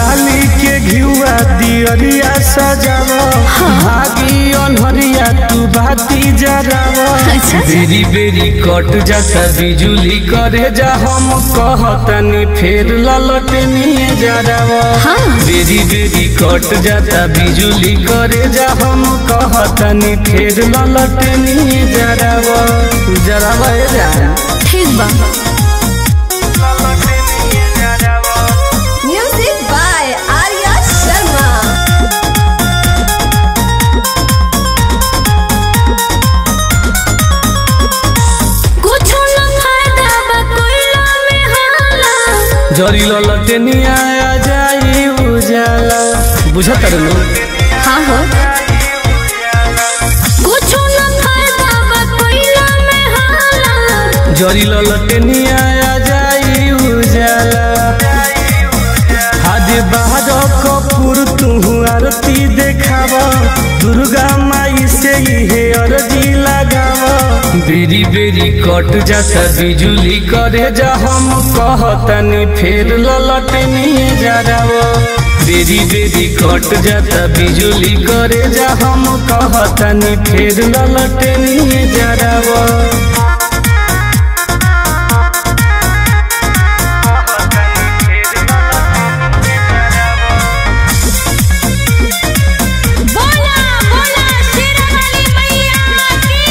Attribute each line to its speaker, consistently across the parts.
Speaker 1: डाली के घिउआ दियरिया सजाव भागी अनहरिया तू बाती जराव
Speaker 2: अच्छा।
Speaker 1: बेरी बेरी कट जाता बिजुली करे जा हम कहतनी फेर ललटनी जराव
Speaker 2: हाँ।
Speaker 1: बेरी बेरी कट जाता बिजुली करे जा हम कहतनी फेर ललटनी जराव जराव जा
Speaker 2: ठीक बा म्यूजिक बाय आर्या शर्मा कुछ न फायदा बा कोइला में हाला
Speaker 1: जरी ललटनिया आ जाई उजाला बुझत रे
Speaker 2: हाँ हो कुछ न फायदा बा कोइला में हाला
Speaker 1: जरी ललटनिया आ जाई उजाला हाजे बाहर कपूर तू आरती देखाव दुर्गा माई से हे अर्जी लगाव बेरी बेरी कट जाता बिजुली करे जा हम कहतनी फेर ललटनी जराव बेरी बेरी कट जाता बिजुली करे जा हम कहतनी फेर ललटनी जराव
Speaker 2: बोला बोला शेरावाली मैया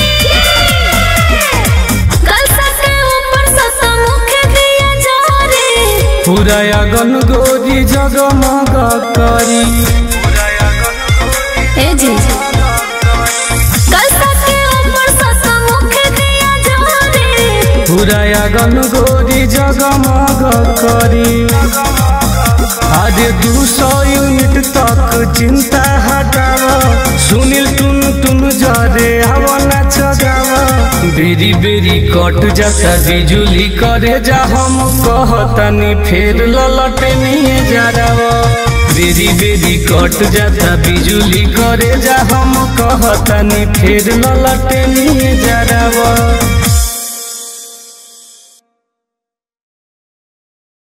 Speaker 2: की कल सके ऊपर ससा मुख दिया जारे
Speaker 1: पूरा अगन गोरी जगमग करी
Speaker 2: ए जी कल सके ऊपर ससा मुख दिया जारे
Speaker 1: पूरा अगन गोरी जगमग करी आज दू सौ यूनिट तक चिंता हटाव सुनील टुन टुन जरे हवना चगाव बेरी बेरी कट जाता बिजुली करे जा हम कहतनी फेर ललटनी जराव बेरी बेरी कट जाता बिजुली करे जा हम कहतनी फेर ललटनी जराव